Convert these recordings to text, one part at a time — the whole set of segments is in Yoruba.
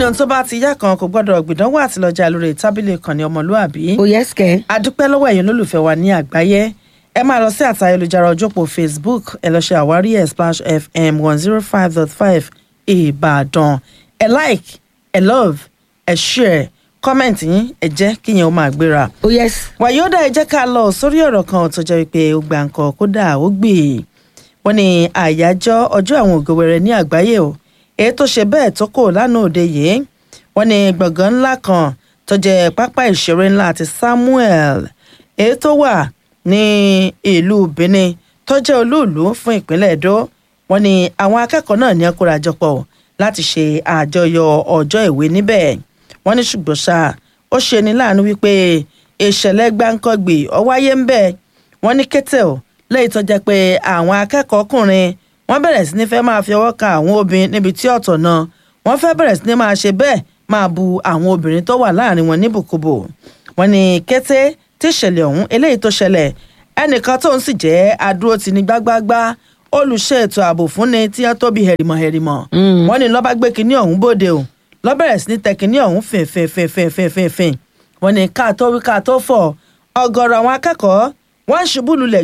ohun tó bá ti yá kan kò gbọ́dọ̀ gbìdánwò àti lọ́jà lórí tábìlì ìkànnì ọmọlúàbí. ó yẹ sikẹ. adúpẹ́ lọ́wọ́ ẹ̀yin olólùfẹ́ wa ní àgbáyé ẹ máa lọ sí àtà ayélujára ojópò facebook ẹ lọ ṣe àwárí ẹ̀ splash fm one zero five dot five ìbàdàn ẹ like ẹ love ẹ share comment yín ẹ jẹ́ kíyẹn ó máa gbéra. ó yẹ sí. wàyódà ẹ jẹ́ ká lọ sórí ọ̀rọ̀ kan tó jẹ́ wípé ó gbà nǹkan kódà ó gbè é wọ́n ní àyájọ́ ọjọ́ àwọn ògo wẹrẹ ní àgbáyé o èyí tó ṣe bẹ́ẹ̀ tó kò lánàá òde yìí wọ́n ní gbọ̀ngàn ńlá kan tó jẹ́ pápá ìṣeré ńlá àti samuel èyí tó wà ní ìlú benin tó jẹ́ olúùlú fún ìpínlẹ̀ èdò wọ́n ní àwọn akẹ́kọ̀ọ́ náà ní ọkùnrajọpọ̀ láti ṣe àjọyọ̀ ọjọ́ ìwé níbẹ̀ wọ́n ní ṣùgbọ́n ṣá ó ṣe ní láàánú wípé ìṣẹ̀lẹ̀ gbáǹkọ́gbì ó wáyé ń bẹ̀ wọ́n ní kété o lẹ́yìn tó jẹ́ pé àwọn akẹ́kọ̀ọ́ ọkùnrin wọ́n bẹ̀rẹ̀ sí ní fẹ́ máa fi ọwọ́ kan àwọn obìnrin níbi tí ọ̀tọ̀ náà wọ́n fẹ́ bẹ̀rẹ̀ sí ní máa ṣe bẹ́ẹ̀ máa bu àwọn obìnrin tó wà láàrin wọn níbùkúbù wọ́n ní kété tí ìṣẹ̀lẹ̀ ọ̀hún eléyìí tó ṣẹlẹ̀ ẹnìkan tóun sì jẹ́ adúró ti ní gbágbágbá olùṣe ètò ààbò fúnni tí wọ́n tóbi hẹ̀rìmọ̀ hẹ̀rìmọ̀ wọ́n ní lọ́ba gbé kinní ọ̀hún bóde o lọ́bẹ̀rẹ̀ sí ní tẹ kinní ọ̀hún fìnfìnfìnfìnfìnfìn wọ́n ní ká tó wí ká tó fọ̀ ọ̀gọ̀rọ̀ àwọn akẹ́kọ̀ọ́ wọ́n ń ṣubú lulẹ̀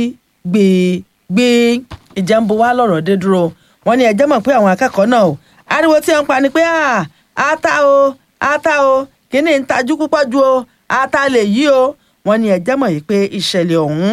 gbìgbìgbì ìjẹ́nbu wa lọ̀rọ̀ dé dúró wọ́n ní ẹjẹ́ mọ̀ pé àwọn akẹ́kọ̀ọ́ náà o ariwo tí wọ́n ń pa ni pé ata o ata o kíní ń tajú púpọ̀ ju o ata lè yí o wọ́n ní ẹjẹ́ mọ̀ yìí pé ìṣẹ̀lẹ̀ ọ̀hún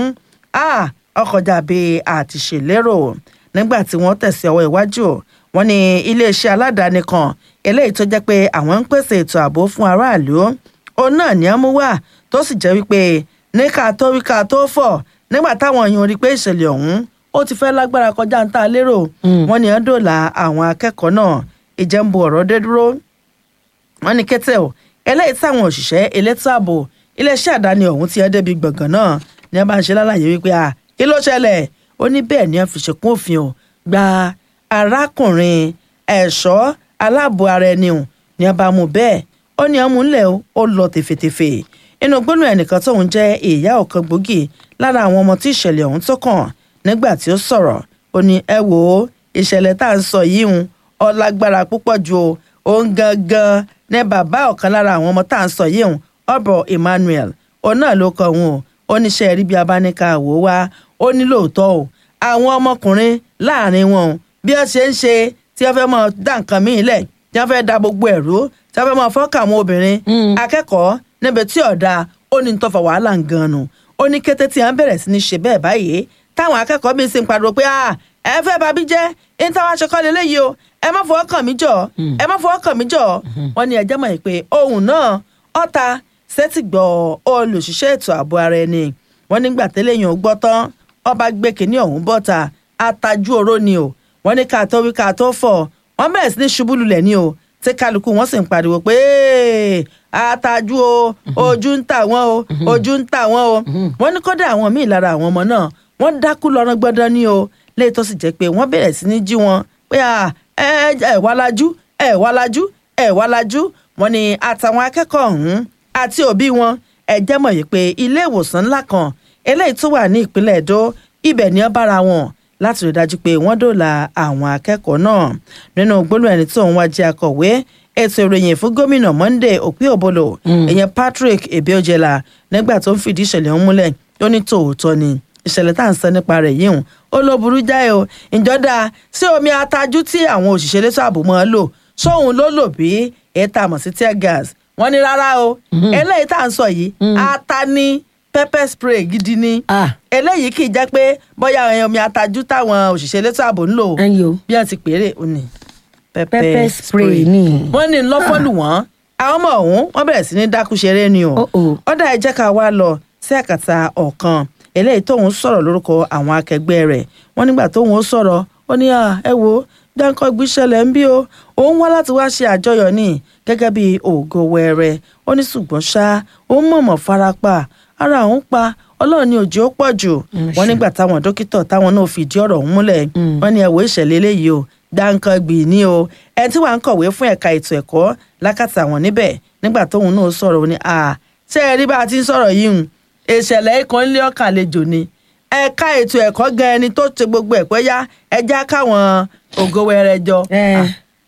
ọkọjà bí àtìṣèlérò nígbà tí wọ́n tẹ̀sí ọwọ́ iwájú wọ́n ní iléeṣẹ́ aládàáni kan eléyìí tó jẹ́ pé àwọn ń pèsè ètò ààbò fún aráàlú òun náà ní àmú wà tó sì jẹ́ wípé ní ká tó wí ká tó fọ̀ nígbà táwọn èèyàn rí i pé ìṣẹ̀lẹ̀ ọ̀hún ó ti fẹ́ lágbára kọjá ń tà lérò wọ́n ní ẹ́ńdọ́là àwọn akẹ́kọ̀ọ́ náà ìjẹ́nbu ọ̀rọ̀ dé dúró wọ́n ní kété o eléyìí táwọn òṣìṣẹ́ elétò ààbò iléeṣẹ́ àdáni ọ̀hún ti ẹ́ débi gbọ̀ngàn náà ní wọ́n bá ń ṣe lálàyé wípé à kí ló ṣẹlẹ̀ ó ní bẹ́ẹ̀ ni wọ́n fi ṣèkún òfin o gba arákùnrin ẹ̀ṣọ́ aláàbò ara ẹni o ní wọ́n bá mú bẹ́ẹ̀ ó ní ọmú ńlẹ̀ ó lọ tèfètèfè inú gbónú ẹnìkan tóun jẹ́ ìyá ọ̀kan gbòógì lára àwọn ọmọ tí ìṣẹ̀lẹ̀ ọ̀hún tó kàn nígbà tí ó sọ̀rọ̀ ó ní ẹ wò ó ìṣẹ̀lẹ̀ tá à ń sọ yìí ń ọlágbára púpọ̀ ju o òun gangan ní bàbá ọ̀kan lára àwọn ọmọ tá à ń sọ yìí ń ọ̀bọ̀ Emmanuel òun náà ló kọ òun o ó ní ṣe rí bí abáníkà wò wá ó ní lóòótọ́ o àwọn ọmọkùnrin láàrin wọn bí wọ́n ṣe ń ṣe tí wọ́n fẹ́ mọ dá nǹkan míì lẹ̀ tí wọ́n fẹ́ da gbogbo ẹ̀rú tí wọ́n fẹ́ mọ fọ́ọ̀kà àwọn obìnrin akẹ́kọ̀ọ́ níbi tí ọ̀dà ó ní tọ́fà wàhálà ń gan nu ó ní kété tí wọ́n bẹ̀rẹ̀ sí ní ṣe bẹ́ẹ̀ báyìí táwọn akẹ́kọ̀ọ́ bíi sì ń pariwo pé ẹ fẹ́ bá bí jẹ́ ní táwọn aṣọkọ́ lélẹ́yìí o ẹ má fọwọ́ kàn mí jọ ẹ má fọwọ́ kàn mí jọ wọ́n ní ẹjẹ́ mọ̀ pé ohun náà ọ̀ta sẹ́tìgbọ̀ olùṣiṣẹ́ ètò ààbò ara ẹni wọ́n nígbà tẹ́lẹ̀yìn ò gbọ́ tán ọba gbé kínní ọ̀hún bọ́ta atajú oró ni o wọ́n ní ká tó wí ká tó fọ̀ wọ́n bẹ̀rẹ̀ sí ní ṣubú lulẹ̀ ni o tí kálukú wọn sì ń pariwo pé atajú o ojú ń tà wọ́n o ojú ń tà wọ́n o wọ́n ní kódà àwọn míì lára àwọn ọmọ náà wọ́n dákú lọ́rán gbọ́dọ̀ ní o léyìí tó sì jẹ́ pé wọ́n bẹ̀rẹ̀ sí ní jí wọn pé ẹ ẹ wá lajú ẹ wá lajú ẹ wá lajú wọ́n ní àtàwọn akẹ́kọ̀ọ́ ọ̀hún àti òbí wọn ẹ jẹ́ mọ̀ yìí pé ilé ìwòsàn ńlá kan eléyìí tó wà ní ìpínlẹ̀ Èdó ibẹ̀ ni ó bára wọn láti rí dájú pé wọ́n dòòlà àwọn akẹ́kọ̀ọ́ náà nínú gbólóhùn ẹni tó ń wá jẹ́ akọ̀wé ètò ìròyìn fún gómìnà Monday Okpebholo ìyẹn Patrick Ebeojela nígbà tó ń fìdí ìṣẹ̀lẹ̀ ọ̀hún múlẹ̀ ó ní tòótọ́ ni ìṣẹ̀lẹ̀ tá à ń sọ nípa rẹ̀ yìí hùn ó ló burú jáì o ìjọba sí omi atajú tí àwọn òṣìṣẹ́ elétò ààbò máa lò sóhun ló lò bí èyí tá a mọ̀ sí tear gas wọ́n ní rárá o eléyìí tá à ń sọ yìí ata ní pepper spray gidi ni eléyìí kì í jẹ́ pé bóyá omi atajú táwọn òṣìṣẹ́ elétò ààbò ń lò bí wọ́n ti pèrè ó ní pepper spray ni. wọ́n ní lọ́fọ́lù wọ́n àwọn ọmọ ọ̀hún wọ́n bẹ̀rẹ̀ sí ní dákú ṣeré ni o ọ̀dà ẹ jẹ́ ká wá lọ sí àkàtà ọ̀kan eléyìí tóun sọ̀rọ̀ lórúkọ àwọn akẹgbẹ́ rẹ̀ wọ́n nígbà tóun ó sọ̀rọ̀ ó ní ẹ wo dáńkọ́ gbíṣẹlẹ̀ ń bí o òun wá láti wá ṣe àjọyọ̀ ní gẹ́gẹ́ bí ògo wẹrẹ ó ní ṣùgbọ́n ṣá òun mọ̀mọ́ farapa ara òun pa ọlọ́run ní òjò pọ̀ jù wọ́n nígbà táwọn dókítà táwọn náà fìdí ọ̀rọ̀ ọ̀hún múlẹ̀ wọ́n ní ẹ̀wọ̀ ìṣẹ̀lẹ̀ eléyìí o dáńkọ́ gbì ní o ẹni tí wàá ń kọ̀wé fún ẹ̀ka ètò ẹ̀kọ́ lákàtà wọn níbẹ̀ nígbà tóun náà sọ̀rọ̀ ó ní à ṣé ẹ rí bá a ti ń sọ̀rọ̀ yìí hùn ìṣẹ̀lẹ̀ ikọ̀ ńlẹ́ ọ̀kà àlejò ni ẹ̀ka ètò ẹ̀kọ́ gan ẹni tó ṣe gbogbo ẹ̀pẹ́ yá ẹja káwọn ògo wẹrẹ jọ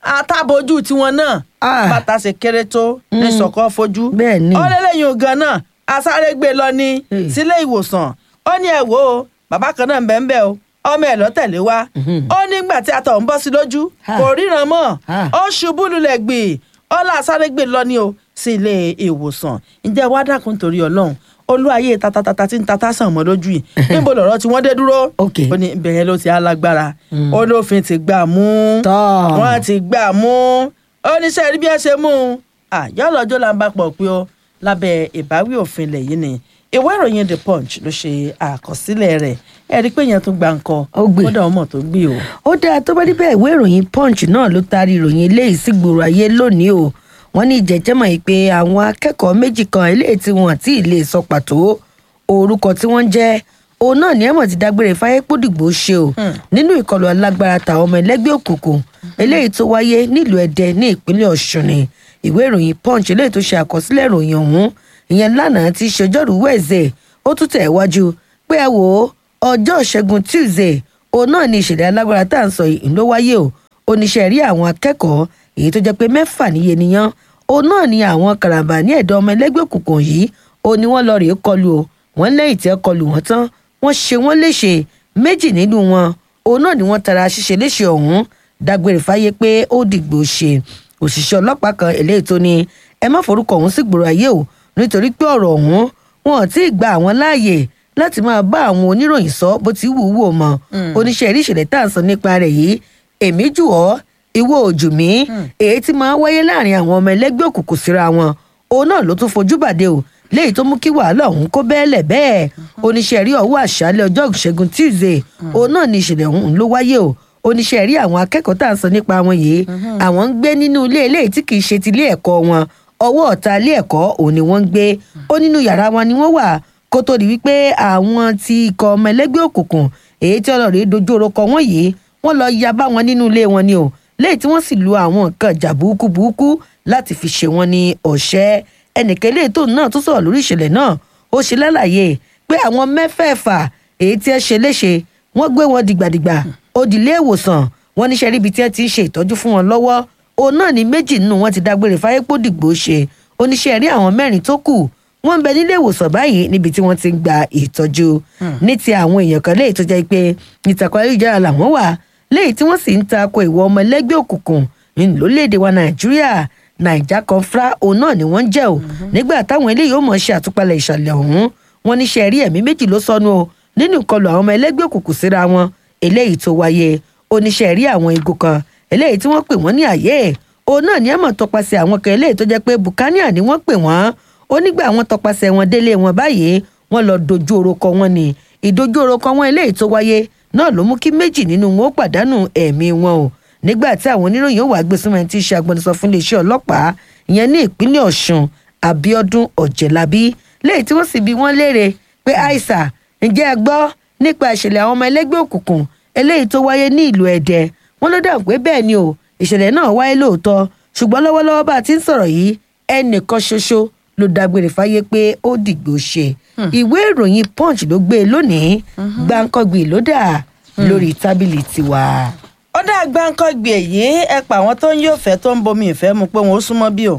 àtàbójú tiwọn náà Ah. bàtà ṣe kéré tó ní sọ̀kọ́ fojú Bẹ́ẹ̀ ni. ó lélẹ́yìn ògan náà asáré gbé lọ ní Hey. sílé ìwòsàn ó ní ẹ wò ó bàbá kan náà ń bẹ ń bẹ o ọmọ ẹ lọ tẹ̀lé wa ó nígbà tí atọ̀ ń bọ́ sí lójú Ah. kò ríran mọ́ Ah. ó ṣubú lulẹ̀ gbì ó là sáré gbé lọ ní o sí ilé ìwòsàn ǹjẹ́ wàá dákun torí ọlọ́run olúwayé tatatata tí ń tata sàn mọ́ lójú yìí níbo lọ̀rọ̀ tí wọ́n dé dúró Ok. ó ní ibẹ̀ yẹn ló ti alágbára ó lófin ti gbà mú Tọ́. wọ́n ti gbà mú oníṣẹ́ rí bí wọ́n ṣe mú un àyọ́lọ́jọ́ là ń bá pọ̀ pé ó lábẹ́ ìbáwí òfin ilẹ̀ yìí ni ìwé ìròyìn the punch ló ṣe àkọsílẹ̀ rẹ̀ ẹ rí i pé yẹn tún gba nǹkan Ó gbé. kódà ọmọ tó gbé o. ó dáa tó bá níbẹ̀ ìwé ìròyìn punch náà ló taari ìròyìn eléyìí sí gbòòrò ayé lónìí o wọ́n ní ìjẹ́jẹ́mọ̀ yìí pé àwọn akẹ́kọ̀ọ́ méjì kan eléyìí tí wọ́n àti lè sọ pàtó orúkọ tí wọ́n ń jẹ́ òun náà ní ẹ̀mọ̀ ti dágbére fáyé pódìgbò ṣe o nínú ìkọlù alágbára tàwọn ọmọ ẹlẹ́gbẹ́ òkùnkùn eléyìí tó wáyé nílùú ẹdẹ ní ìpínlẹ̀ ọ̀ṣun ni ìwé ìròyìn punch eléyìí tó ṣe àkọsílẹ̀ ìròyìn ọ̀hún ìyẹn lánàá ti ṣọjọ́rú wẹ̀ẹ́sẹ̀ ó tún tẹ̀ wájú pé ẹ wò ó ọjọ́ ìṣẹ́gun tuesday òun náà ni ìṣẹ̀lẹ̀ alágbára tá à ń sọ yìí ló wáyé o oníṣẹ́ rí àwọn akẹ́kọ̀ọ́ èyí tó jẹ́ pé mẹ́fà níye nìyẹn òun náà ni àwọn karambà ní ẹ̀dọ́ ọmọ ẹlẹ́gbẹ́ òkùnkùn yìí ó ní wọ́n lọ rèé kọlù o wọ́n lẹ́yìn tí ẹ kọlù wọ́n tán wọ́n ṣe wọ́n léṣe méjì nínú wọn òun náà ni wọ́n tara ṣíṣe léṣe ọ̀hún dágbére fáyé pé ó dìgbò ṣe òṣìṣẹ́ ọlọ́pàá kan eléyìí tó ní ẹ má forúkọ ọ̀hún sí gbòòrò ayé o nítorí pé ọ̀rọ̀ ọ̀hún wọn ò tí ì gba àwọn láàyè láti máa bá àwọn oníròyìn sọ bó ti wù ú wò mọ́ oníṣẹ́ ìrí ìṣẹ̀lẹ̀ tá à ń sọ nípa rẹ̀ yìí èmi jù ọ́ ìwọ òjù mí èyí tí máa ń wáyé láàrin àwọn ọmọ ẹlẹ́gbẹ́ òkùnkùn síra wọn òun náà ló tún fojú bàdé o léyìí tó mú kí wàhálà ọ̀hún kó bẹ́ẹ̀lẹ̀ bẹ́ẹ̀ oníṣẹ́ rí ọwọ́ àṣálẹ̀ ọjọ́ ìṣẹ́gun tuesday òun náà ni ìṣẹ̀lẹ̀ ọ̀hún ló wáyé o oníṣẹ́ rí àwọn akẹ́kọ̀ọ́ tá à ń sọ nípa wọn yìí àwọn ń gbé nínú ilé eléyìí tí kìí ṣe ti ilé ẹ̀kọ́ wọn ọwọ́ ọ̀tá ilé ẹ̀kọ́ òun ni wọ́n ń gbé ó nínú yàrá wọn ni wọ́n wà kó tó di wípé àwọn ti ikọ̀ ọmọ ẹlẹ́gbẹ́ òkùnkùn èyí tí ọlọ́rìí dojú orúkọ wọn yìí wọ́n lọ ya bá wọn nínú ilé wọn ni o lẹ́yìn tí wọ́n sì lu àwọn nǹkan ìjà burúkú burúkú láti fi ṣe wọn ní ọ̀ṣẹ́ ẹnìkan eléyìí tóun náà tún sọ̀rọ̀ lórí ìṣẹ̀lẹ̀ náà ó ṣe lálàyé pé àwọn mẹ́fẹ̀ẹ̀fà èyí tí ẹ ṣe léṣe wọ́n gbé wọn dìgbàdìgbà ó di ilé ìwòsàn wọn níṣẹ́ ríbi tí ẹ ti ń ṣe ìtọ́jú fún wọn lọ́wọ́ òun náà ní méjì nínú wọn ti dágbére fáyépò dìgbò ṣe oníṣẹ́ rí àwọn mẹ́rin tó kù wọ́n ń bẹ nílé ìwòsàn báyìí níbi tí wọ́n ti ń gba ìtọ́jú ní ti àwọn èèyàn kan léyìí tó jẹ́ pé ìtàkùn ayélujára làwọn wà léyìí tí wọ́n sì ń tako ìwọ ọmọ ẹlẹ́gbẹ́ òkùnkùn lórílẹ̀‐èdè wa nàìjíríà naija confra òun náà ni wọ́n ń jẹ́ o nígbà táwọn eléyìí ó mọ̀ ṣe àtúpalẹ̀ ìṣàlẹ̀ ọ̀hún wọn níṣẹ́ rí ẹ̀mí méjì ló sọnù o nínú ìkọlù àwọn ọmọ ẹlẹ́gbẹ́ òkùnkùn síra wọn eléyìí tó wáyé oníṣẹ́ rí àwọn igun kan eléyìí tí wọ́n pè wọ́n ní àyè òun náà ní àmọ̀ tọpasẹ̀ àwọn kan eléyìí tó jẹ́ pé bukania ni wọ́n pè wọ́n ó nígbà àwọn tọpasẹ̀ wọn délé wọn báyìí wọ́n lọ dojú orúkọ wọn ni ìdojú orúkọ wọn eléyìí tó wáyé náà ló mú kí méjì nínú wọn ó pàdánù ẹ̀mí wọn o nígbà tí àwọn oníròyìn ó wàá gbé súnmọ́ ẹni tí í ṣe agbẹnusọ fún iléeṣẹ́ ọlọ́pàá ìyẹn ní ìpínlẹ̀ ọ̀ṣun abiodun ọ̀jẹ̀lábí lẹ́yìn tí wọ́n sì bi wọ́n léèrè pé aisha ǹjẹ́ ẹ gbọ́ nípa ìṣẹ̀lẹ̀ àwọn ọmọ ẹlẹ́gbẹ́ òkùnkùn eléyìí tó wáyé ní ìlú ẹ̀dẹ́ wọ́n ló dáhùn pé bẹ́ẹ̀ ni o ìṣẹ̀lẹ̀ náà wáyé lóòótọ́ ṣùgbọ́n lọ́wọ́lọ́wọ́ bá a ti ń sọ̀rọ̀ yìí ẹnìkan ṣoṣo ló dágbére fáyé pé ó dìgbò ṣe ìwé ìròyìn punch ló gbé e lónìí gbàǹkangbì ló dà lórí tábìlì tiwa. ó dá gbáǹkọ́gbì èyí ẹ pa àwọn tó ń yóò fẹ́ tó ń bomi ìfẹ́ mu pé wọn ó súnmọ́ bí o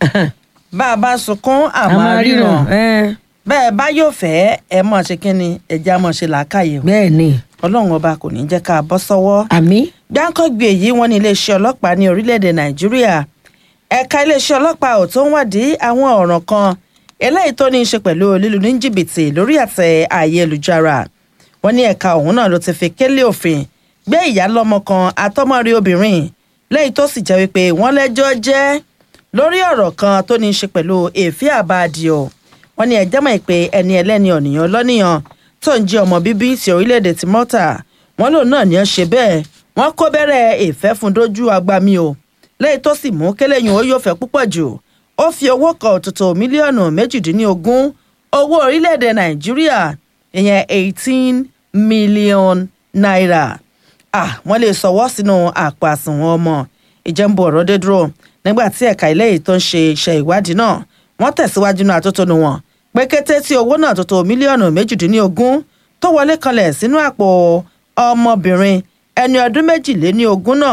bá a bá sunkún àmọ́ ríran bẹ́ẹ̀ bá yóò fẹ́ ẹ mọ̀ ṣe kínni ẹ̀jẹ̀ á mọ̀ ṣe làákàyè o bẹ́ẹ̀ ni ọlọ́run ọba kò ní jẹ́ ká bọ́ sọ́wọ́ àmì gbáǹkọ́gbì èyí wọ́n ní iléeṣẹ́ ọlọ́pàá ní orílẹ̀-èdè nàìjíríà ẹ̀ka iléeṣẹ́ ọlọ́pàá ò tó ń wádìí àwọn ọ̀ràn kan eléyìí tó ní í ṣe pẹ̀lú lílu ní jìbìtì lórí àtẹ ayélujára wọ́n ní ẹ̀ka ọ̀hún náà ló ti fi kélé òfin gbé ìyálọ́mọ kan atọ́mọ́rí obìnrin lẹ́yìn tó sì jẹ́ wípé wọ́n lẹ́jọ́ jẹ́ lórí ọ̀rọ̀ kan tó ní í ṣe pẹ̀lú èéfín àbáàdìọ̀ wọ́n ní ẹjẹ́ mọ̀ pé ẹni ẹlẹ́ni ọ̀nìyàn lọ́nìyàn tó ń jẹ́ ọmọ bíbí ti orílẹ̀-èdè ti Malta wọ́n lòun náà ní ó ṣe bẹ́ẹ̀ wọ́n kó bẹ̀rẹ̀ ìfẹ́ fún dojú agbami o lẹ́yìn tó sì mú kéléyìn ó yóò fẹ́ púpọ̀ jù ó fi owó kan òtútù mílíọ̀nù méjìdínlógún owó orílẹ̀-èdè Nàìjíríà ìyẹn eighteen million naira ah wọ́n lè sọwọ́ sínú àpò àsùnwọ̀n ọmọ ìjẹ́nbù ọ̀rọ̀ dé dúró nígbà tí ẹ̀ka ilé yìí tó ń ṣe iṣẹ́ ìwádìí náà wọ́n tẹ̀síwájú náà àtótónu wọn pé kété tí owó náà tó tó mílíọ̀nù méjìdínlógún tó wọlé kanlẹ̀ sínú àpò ọmọbìnrin ẹni ọdún méjìléní ogún náà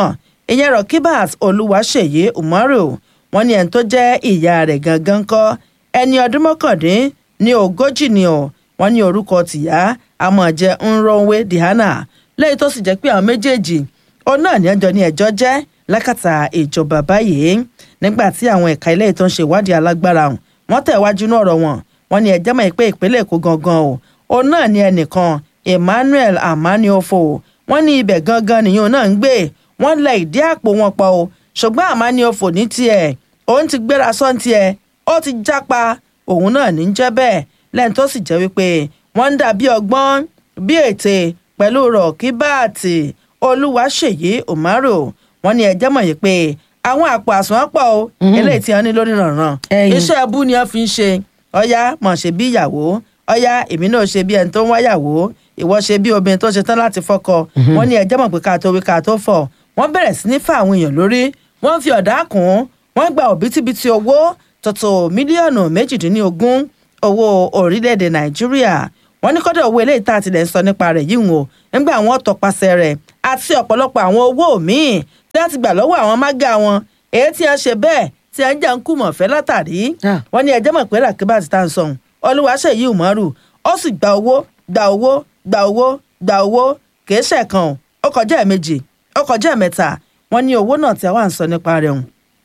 ìyẹn Rọkíbát Olúwaṣèyí Umaru wọ́n ní ẹni tó jẹ́ ìyá rẹ̀ gangan kọ́ ẹni ọdún mọ́kàndín ní ogójì ni o wọ́n ní orúkọ tìyá amọ̀jẹ Nronwe Diana lẹ́yìn tó sì jẹ́ pé àwọn méjèèjì òun náà ní ẹjọ́ ní ẹjọ́ jẹ́ lákàtà ìjọba báyìí nígbà tí àwọn ẹ̀ka ilé tó ń ṣe ìwádìí alágbára ọ̀hún wọ́n tẹ̀ wájú náà ọ̀rọ̀ wọn wọ́n ní ẹjẹ́ mọ̀ pé ìpínlẹ̀ Èkó gangan o òun náà ní ẹnìkan Emmanuel Amaniofo wọ́n ní ibẹ̀ gangan nìyẹn náà ń gbé wọ́n lẹ ìdí àpò wọn pọ̀ o ṣùgbọ́n Amaniofo ní tiẹ̀ òun ti gbéra sọ́n tiẹ̀ ó ti jápa òun náà ní jẹ́ bẹ́ẹ̀ lẹ́yìn tó sì jẹ́ wípé wọ́n ń dà bí ọgbọ́n bí ète pẹ̀lú Rọ̀kíbáàtì Olúwaṣèyí Umaru wọ́n ní ẹjẹ́ mọ̀ yìí pé àwọn àpò àsùnwọ̀n pọ̀ o eléyìí tí wọ́n ní lórí rànran Ẹ̀yìn. iṣẹ́ ẹbú ni wọ́n fi ń ṣe ọ̀yá mọ̀ ṣe bí ìyàwó ọ̀yá èmi náà ṣe bí ẹni tó ń wáyàwó ìwọ ṣe bí obìnrin tó ṣe tán láti fọ́kọ wọ́n ní ẹjẹ́ mọ̀ pé ká tó wí ká tó fọ̀ wọ́n bẹ̀rẹ̀ sí ní fa àwọn èèyàn lórí wọ́n fi ọ̀dà kùn wọ́n gba òbítíbitì owó tọ̀tọ̀ mílíọ̀nù méjìdínlógún owó orílẹ̀-èdè nàìjíríà wọ́n ní kọ́dọ̀ owó eléyìí tá a tilẹ̀ ń sọ nípa rẹ̀ yìí wò nígbà wọ́n tọpasẹ̀ rẹ̀ àti ọ̀pọ̀lọpọ̀ àwọn owó míì tí wọ́n ti gbà lọ́wọ́ àwọn mága wọn èyí tí wọ́n ṣe bẹ́ẹ̀ tí wọ́n jà ń kú mọ̀fẹ́ látàrí Ah. wọ́n ní ẹjẹ́ mọ̀ pé Ràkíbát tá à ń sọ̀hún Olúwaṣèyí Umaru ó sì gba owó gba owó gba owó gba owó kìí ṣẹ̀kan o ó kọjá ẹ̀mejì ó kọjá ẹ̀mẹ́ta wọ́n ní owó náà tí a wà ń sọ nípa rẹ̀ hùn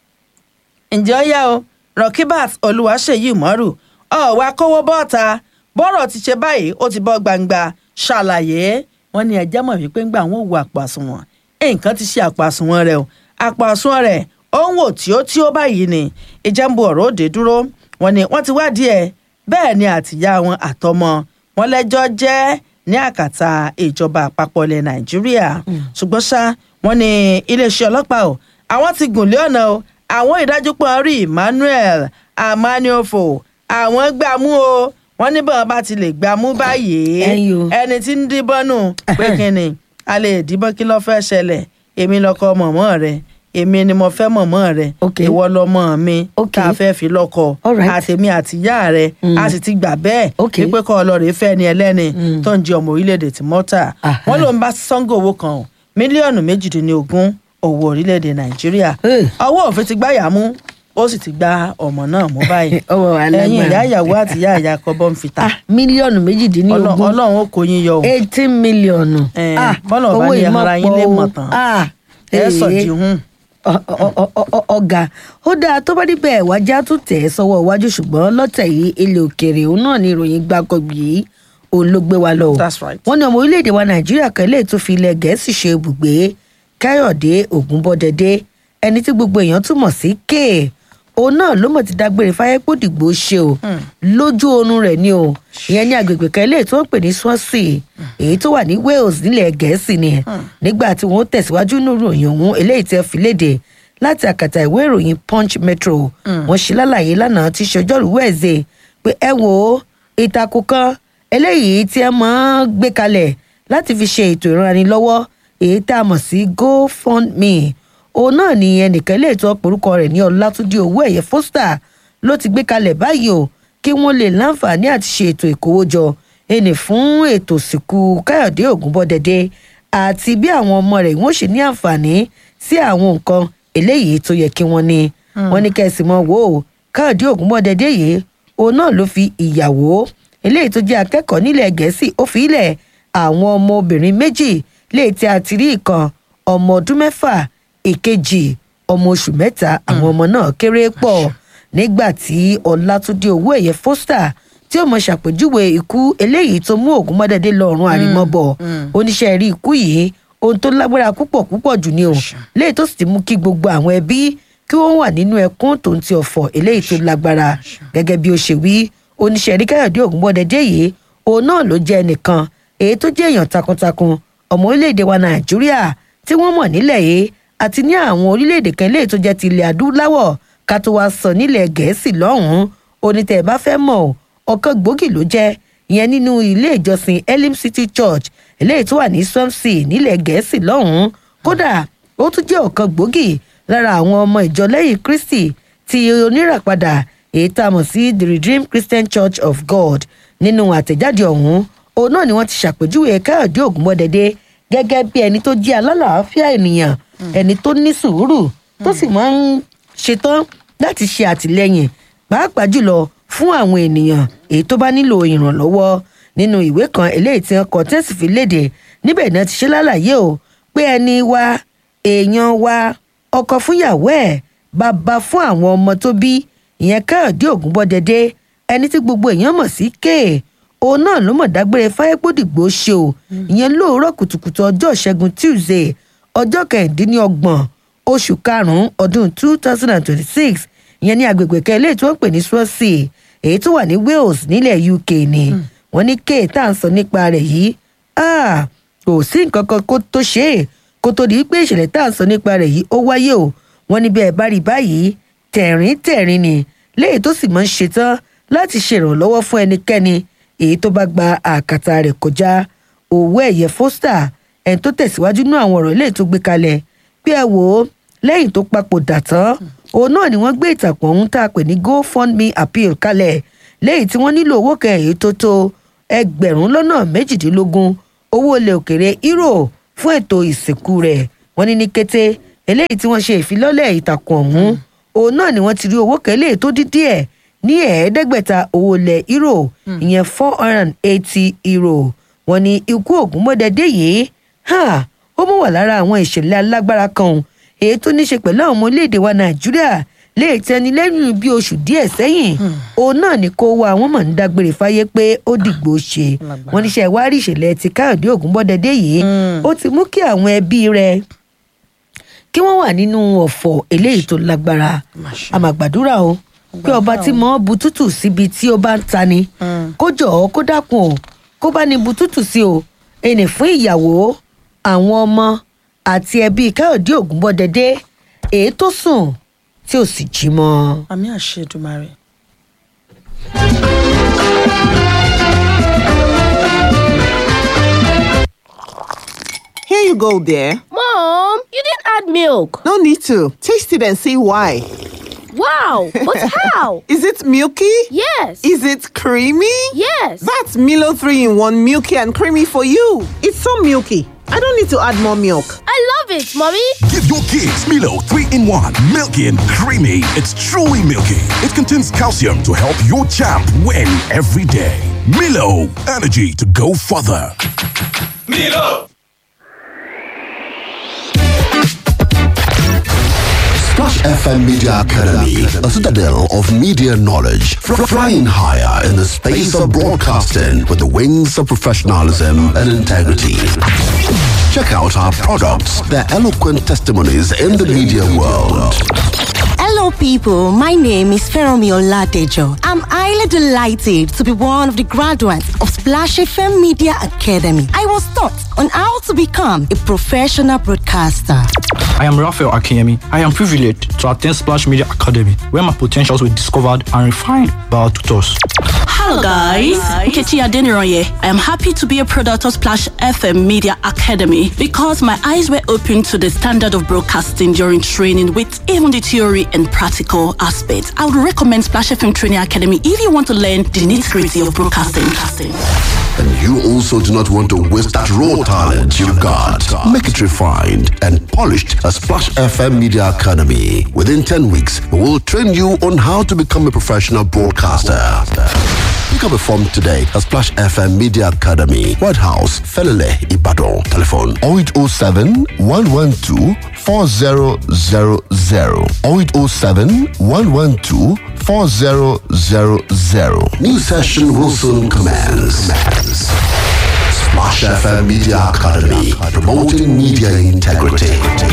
ǹjẹ́ ó yá o Rọkíbát Olúwaṣèyí Umaru ọ̀wá kówó bọ́ọ̀ta bọ́rọ̀ ti ṣe báyìí ó ti bọ́ gbangba ṣàlàyé wọ́n ní ẹjẹ́ mọ̀ wípé ńgbà wọn ò wo àpò àsùnwọ̀n nǹkan ti ṣe àpò àsùnwọ̀n rẹ̀ o àpò àsùnwọ̀n rẹ̀ ó ń wò tí ó tí ó báyìí ni ìjẹ́nbu ọ̀rọ̀ òde dúró wọ́n ní wọ́n ti wádìí ẹ̀ bẹ́ẹ̀ ni àtìyá wọn àtọmọ wọn lẹ́jọ́ jẹ́ ní àkàtà ìjọba àpapọ̀ ilẹ̀ Nàìjíríà ṣùgbọ́n ṣá wọ́n ní iléeṣẹ́ ọlọ́pàá o àwọn ti gùn lé ọ̀nà o àwọn ìdájú pọ̀ rí Emmanuel Amaniofo àwọn gbàmú o wọ́n ní bọ́n bá ti lè gbàmú báyìí Ẹ̀yin o. ẹni tí ń díbọ́n nù pé kínni a lè díbọ́n kí ló fẹ́ ṣẹlẹ̀ èmi lọkọ mọ̀mọ́ rẹ èmi ni mo fẹ́ mọ̀mọ́ rẹ Ok. ìwọ lọmọ mi Ok. tá a fẹ́ fi lọ́kọ Alright. àtèmi àtìyá rẹ a sì ti gbà bẹ́ẹ̀ Ok. wípé kọ́ ọlọ́rẹ̀ fẹ́ ni ẹlẹ́ni tó ń jẹ ọmọ orílẹ̀-èdè tí mọ́tà Aha. wọ́n ló ń bá sango owó kan o, mílíọ̀nù méjìdínlógún owó orílẹ̀-èdè nàìjíríà Eh. ọwọ́ òfin ti gbáyà mú ó sì ti gba ọmọ náà mú báyìí Ọwọ́ wa lágbára. ẹ̀yin ìyá ìyàwó àti ìyá ìyá kọ́bọ́ ń fita ah mílíọ̀nù méjìdínlógún ọlọ́run ó kó yín yọ o eighteen mílíọ̀nù Eh, ah bọ́lá ọba owó ní yìí máa ara yín lè pọ̀ o. mọ̀ tán. ah ẹ eh, sọ̀dí hùn ọ- ọ- ọ- ọ- ọ- ọ̀gá ó dáa tó bá níbẹ̀ wájà tún tẹ̀ ẹ́ sọ́wọ́ iwájú ṣùgbọ́n lọ́tẹ̀ yìí ilẹ̀ òkèèrè òun náà ní ìròyìn gbàgbọ́gbì yìí òun ló gbé wa lọ. o. That's right. wọ́n ní ọmọ orílẹ̀-èdè wa nàìjíríà kan lè tún fi ilẹ̀ gẹ̀ẹ́sì ṣe ibùgbé káyọ̀dé ògúnbọ́dẹdẹ ẹni tí gbogbo èèyàn túmọ̀ sí kéè òun náà ló mọ̀ ti dágbére fáyẹ́pọ̀dìgbò ṣe o lójú oorun rẹ̀ ni o ìyẹn ní agbègbè kan ilé tí wọ́n pè ní Swansea èyí tó wà ní Wales nílẹ̀ gẹ̀ẹ́sì ni nígbà tí wọ́n tẹ̀síwájú nínú ìròyìn ọ̀hún eléyìí tẹ́ fi léde láti àkàtà ìwé ìròyìn Punch Metro wọ́n ṣe lálàyé lánàá tí ṣọjọ́rú wẹ̀ẹ́sẹ̀ pé ẹ wo ìtàkùn kan eléyìí tí ẹ máa ń gbé kalẹ̀ láti fi ṣe ètò ìrànlọ́wọ́ èyí tá a mọ̀ sí GoFundMe òun náà ni ẹnìkan ilé ètò ọ̀pọ̀rúkọ rẹ̀ ní ọlátúndí owó ẹ̀yẹ Foster ló ti gbé kalẹ̀ báyìí o kí wọ́n lè láǹfààní àti ṣe ètò ìkówójọ ẹnì fún ètò ìsìnkú káyọ̀dé ògúnbọ́dẹdẹ àti bí àwọn ọmọ rẹ̀ wọ́n ṣe ní àǹfààní sí àwọn nǹkan eléyìí tó yẹ kí wọ́n ní wọ́n ní kẹ́sì mọ́ wò ó káyọ̀dé ògúnbọ́dẹdẹ yìí òun náà ló fi ìyàwó eléyìí tó jẹ́ akẹ́kọ̀ọ́ nílẹ̀ gẹ̀ẹ́sì ó fi ilẹ̀ àwọn ọmọ obìnrin méjì léè tí a ti rí ìkan ọmọ ọdún mẹ́fà ìkejì ọmọ oṣù mẹ́ta àwọn ọmọ náà kéré pọ̀ nígbà tí ọlátúndé owó ẹ̀yẹ Foster tí ó mọ ṣàpèjúwe ikú eléyìí tó mú ògúnmọ́dẹ́dẹ́ lọ́rùn àrímọ́bọ̀ oníṣẹ́ rí ikú yìí ohun tó lágbára púpọ̀ púpọ̀ jù ni o léyìí tó sì ti mú kí gbogbo àwọn ẹbí kí wọ́n wà nínú ẹkún tó ń ti ọ̀fọ̀ eléyìí tó lágbára gẹ́gẹ́ bí ó ṣe wí oníṣẹ́ rí káyọ̀dé ògúnmọ́dẹ́dẹ́ yìí òun náà ló jẹ́ ẹnìkan èyí tó jẹ́ èèyàn takuntakun ọmọ orílẹ̀-èdè wa nàìjíríà tí wọ́n mọ̀ nílẹ̀ yìí àti ní àwọn orílẹ̀-èdè kan léyìí tó jẹ́ ti ilẹ̀ adúláwọ̀ ká tó wá sọ nílẹ̀ gẹ̀ẹ́sì lọ́hùn-ún onítẹ̀ ẹ̀ bá fẹ́ mọ̀ ọ́, ọ̀kan gbòógì ló jẹ́ ìyẹn nínú ilé ìjọsìn elim city church eléyìí tó wà ní swansea nílẹ̀ gẹ̀ẹ́sì lọ́hùn-ún kódà ó tún jẹ́ ọ̀kan gbòógì lára àwọn ọmọ ìjọ lẹ́yìn kristi ti oníràpadà èyí tá a mọ̀ sí the redeemed christian church of god nínú àtẹ̀jáde ọ̀hún òun náà ni wọ́n ti ṣàpèjúwe káyọ̀dé ògúnmọ́dẹ́dẹ́ gẹ́gẹ́ bí ẹni tó jẹ́ alálàáfíà ènìyàn ẹni tó ní sùúrù tó sì máa ń ṣetán láti ṣe àtìlẹyìn pàápàá jùlọ fún àwọn ènìyàn èyí tó bá nílò ìrànlọ́wọ́ nínú ìwé kan eléyìí tí wọn kọ tẹ́sí fi léde níbẹ̀ náà ti ṣe lálàyé o pé ẹni wa èèyàn wa ọkọ fúnyàwó ẹ̀ bàbá fún àwọn ọmọ tó bí ìyẹn káyọ̀dé ògúnbọ́dẹdẹ ẹni tí gbogbo èèyàn mọ̀ sí kéè òun náà ló mọ̀ dágbére fáyépódìgbò ṣe o ìyẹn lóòrọ̀ kùtùkùtù ọjọ́ ìṣẹ́gun tuesday ọjọ́ kẹrìndínlọ́gbọ̀n oṣù karùn-ún ọdún two thousand and twenty-six ìyẹn ní agbègbè kan eléyìí tí wọ́n ń pè ní swansea èyí tó wà ní wales nílẹ̀ uk ni wọ́n ní kéè tá à ń sọ nípa rẹ̀ yìí kò sí nǹkan kan kó tó ṣe é kó tó di pé ìṣẹ̀lẹ̀ tá à ń sọ nípa rẹ̀ yìí ó wáyé o wọ́n ní bí ẹ bá rí báyìí tẹ̀rín tẹ̀rín ni léyìí tó sì máa ń ṣetán láti ṣèrànlọ́wọ́ fún ẹnikẹ́ni èyí tó bá gba àkàtà rẹ̀ kọjá òwò ẹ̀yẹ foster ẹni tó tẹ̀síwájú nú àwọn ọ̀rọ̀ léyìí tó gbé kalẹ̀ bí ẹ wò ó lẹ́yìn tó papòdà tán òun náà ni wọ́n gbé ìtàkùn ọ̀hún tá a pè ní gofundme appeal kalẹ̀ léyìí tí wọ́n nílò owó kan èyí tó tó ẹgbẹ̀rún lọ́nà méjìdínlógún owó ilẹ̀ òkèrè euro fún ètò ìsìnkú rẹ̀ wọ́n ní ní kété eléyìí tí wọ́n ṣe ìfilọ́lẹ̀ ìtàkùn ọ̀hún òun náà ni wọ́n ti rí owó kan eléyìí tó dín díẹ̀ ní ẹ̀ẹ́dẹ́gbẹ̀ta owó ilẹ̀ euro ìyẹn four hundred and eighty euro wọ́n ní ikú ògúnmọ́dẹ́dẹ́ yìí ó mú wà lára àwọn ìṣẹ̀lẹ̀ alágbára kan èyí tó ní ṣe pẹ̀lú àwọn ọmọ orílẹ̀-èdè wa nàìjíríà lè tẹni lẹ́yìn bí oṣù díẹ̀ sẹ́yìn òun náà ni kó wa àwọn mọ̀ ń dágbére fáyé pé ó dìgbò ṣe wọ́n níṣẹ́ ìwárí ìṣẹ̀lẹ̀ ti káyọ̀dé ògúnbọ́dẹ́dẹ́ yìí ó ti mú kí àwọn ẹbí rẹ̀ kí wọ́n wà nínú ọ̀fọ̀ eléyìí tó lágbára àmàgbàdúrà o pé ọba tí mọ́ bu tútù síbi tí ó bá ń tani kó jọ̀ọ́ kó dákun o kó bá ní bu tútù sí o ẹnì fún ìyàwó àwọn ọmọ àti ẹbí káyọ̀dé ògúnbọ́dẹ́dẹ́ èyí tó sùn tí ò sì jí mọ́. àmì àṣẹ Èdùmàrè. Here you go, dear. Mom, you didn't add milk. No need to. Taste it and see why. Wow, but how? Is it milky? Yes. Is it creamy? Yes. That's Milo 3 in 1 milky and creamy for you. It's so milky. I don't need to add more milk. I love it, Mommy. Give your kids Milo 3 in 1, milky and creamy. It's truly milky. It contains calcium to help your champ win every day. Milo, energy to go further. Milo! Splash FM Media Academy, a citadel of media knowledge, fr- flying higher in the space of broadcasting with the wings of professionalism and integrity. Check out our products, their eloquent testimonies in the media world. Hello, people. My name is Feromi Oladejo. I'm highly delighted to be one of the graduates of Splash FM Media Academy. I was taught on how to become a professional broadcaster. I am Raphael Akinyemi. I am privileged to attend Splash Media Academy, where my potentials were discovered and refined by our tutors. Hello, guys. Nkechi Adeniroye. I am happy to be a product of Splash FM Media Academy because my eyes were opened to the standard of broadcasting during training with even the theory and practical aspects. I would recommend Splash FM Training Academy if you want to learn the nitty gritty of broadcasting. And you also do not want to waste that raw talent you've got. Make it refined and polished at Splash FM Media Academy. Within 10 weeks, we will train you on how to become a professional broadcaster. Pick up a form today at Splash FM Media Academy, White House, Felele, Ibadan. Telephone 0807 112 4000 0807 112 4000. New session will soon commence. Splash FM Media Academy, promoting media integrity.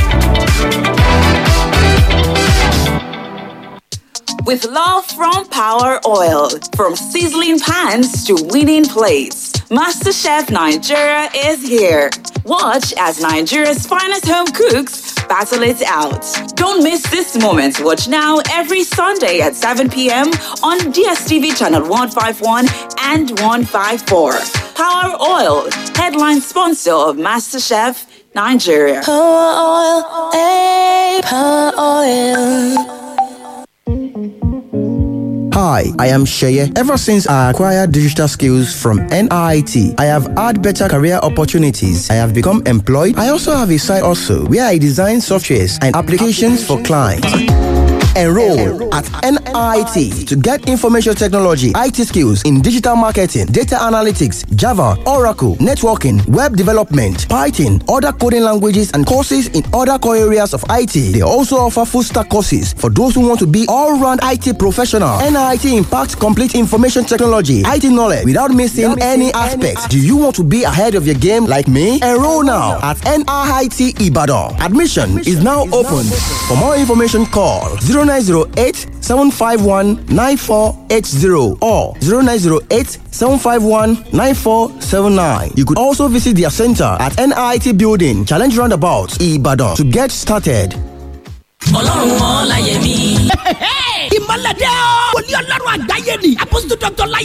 With love from Power Oil, from sizzling pans to winning plates, MasterChef Nigeria is here. Watch as Nigeria's finest home cooks battle it out. Don't miss this moment. Watch now every Sunday at 7 p.m. on DSTV channel 151 and 154. Power Oil, headline sponsor of MasterChef Nigeria. Power oil, hey, power oil. Hi, Hi, I am Sheye. Ever since I acquired digital skills from NIT, I have had better career opportunities. I have become employed. I also have a side also where I design softwares and applications for clients. Enroll at NIT to get information technology, IT skills in digital marketing, data analytics, Java, Oracle, networking, web development, Python, other coding languages, and courses in other core areas of IT. They also offer full stack courses for those who want to be all round IT professional. NIT impacts complete information technology, IT knowledge without missing any aspects. Do you want to be ahead of your game like me? Enroll now at NIT Ibadan. Admission is now open. For more information, call 0908 751 9480 or 0908 751 9479. You could also visit their center at NIT Building, Challenge Roundabout, Ibadan to get started. ọlọ́run ọláyẹmí. ìmọ̀lẹ́dẹ́ o. wòlíì ọlọ́run àgbáyé ni apostol dr láyé